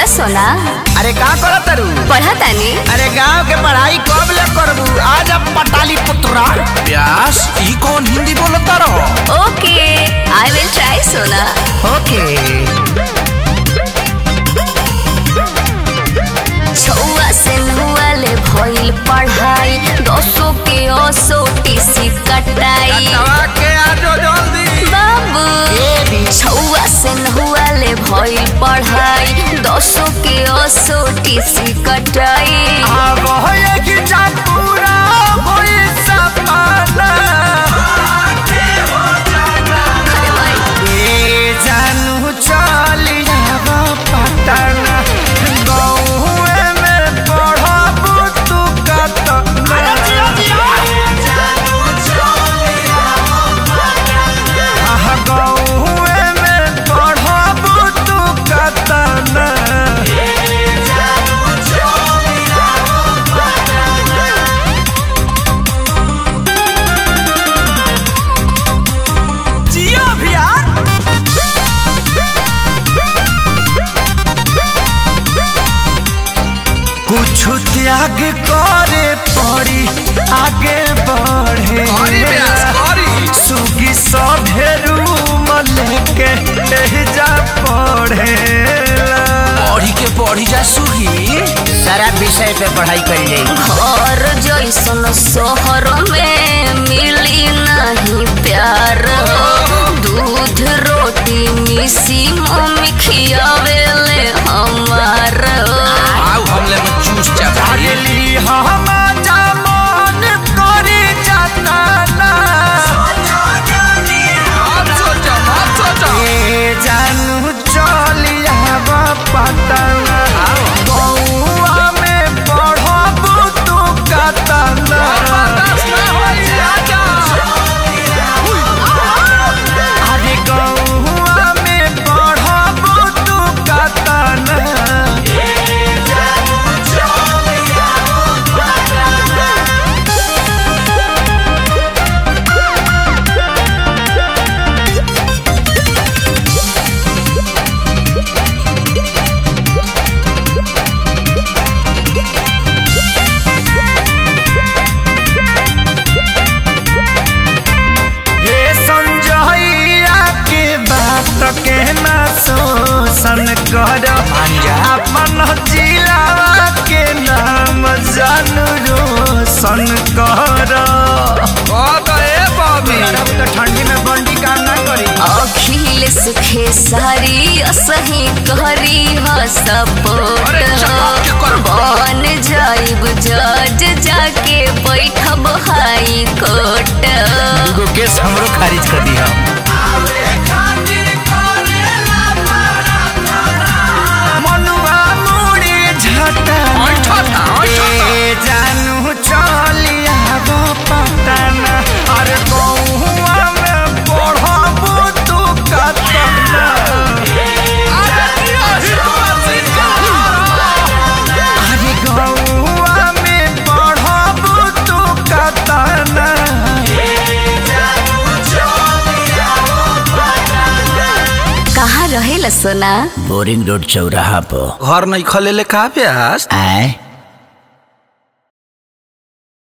बोला सोना अरे का करत तारू पढ़ा तानी अरे गांव के पढ़ाई कब ले करबू आज अब पटाली पुत्रा व्यास ई कौन हिंदी बोलता रहो ओके आई विल ट्राई सोना ओके छुआ से नुआ ले भइल पढ़ाई दसो के ओसो टीसी कटाई के आजो जल्दी बाबू छुआ से नुआ ले भइल पढ़ाई दसो के ओसो टीसी कटाई अब होए कि जा पूरा होई सपना ए जानू चली जाबो पटना गौए में पढ़बू तू कत आह गौए में पढ़बू तू कतना जियो भैया कुछ त्याग करे पड़ी आगे बढ़े करी व्यास करी सुगी सभेरू लेके जा पढ़े पढ़ी के पढ़ी जा सुही सारा विषय पे पढ़ाई कर जाए घर जैसन शहर में मिली नहीं प्यार दूध रोटी मिसी मम्मी खियावेले हमार आओ हमले में चूस जा भाई अगली हम जमान करी जाना आप सोचा आप सोचा ए जानू चलिया पटना बउआ में पढ़बू तू कतना बर्दाश्त ना होई आजा अरे गौआ में पढ़बू तू कतना हे संजइया के बात के ना शोषण कर अपन जिलावा के नाम जानू रोशन कर ओ तो ए बॉबी तो ठंडी में बंडी काम ना करी अखिल सुखे सारी असही करी ह सपोर्ट अरे चपाक के कर। बन जाइब जज जाके बैठब हाई कोर्ट एगो केस हमरो खारिज कर दी हम मनुआ मुड़ी झटा ऐठा था, ऐठा था। ए जानू चलिया गो पटना अरे गौआ में पढ़बू तू कतना अरे गौआ में पढ़बू तू कतना कहाँ रहेला सोना बोरिंग रोड चौराहा पर घर नहीं खले ले का व्यास आए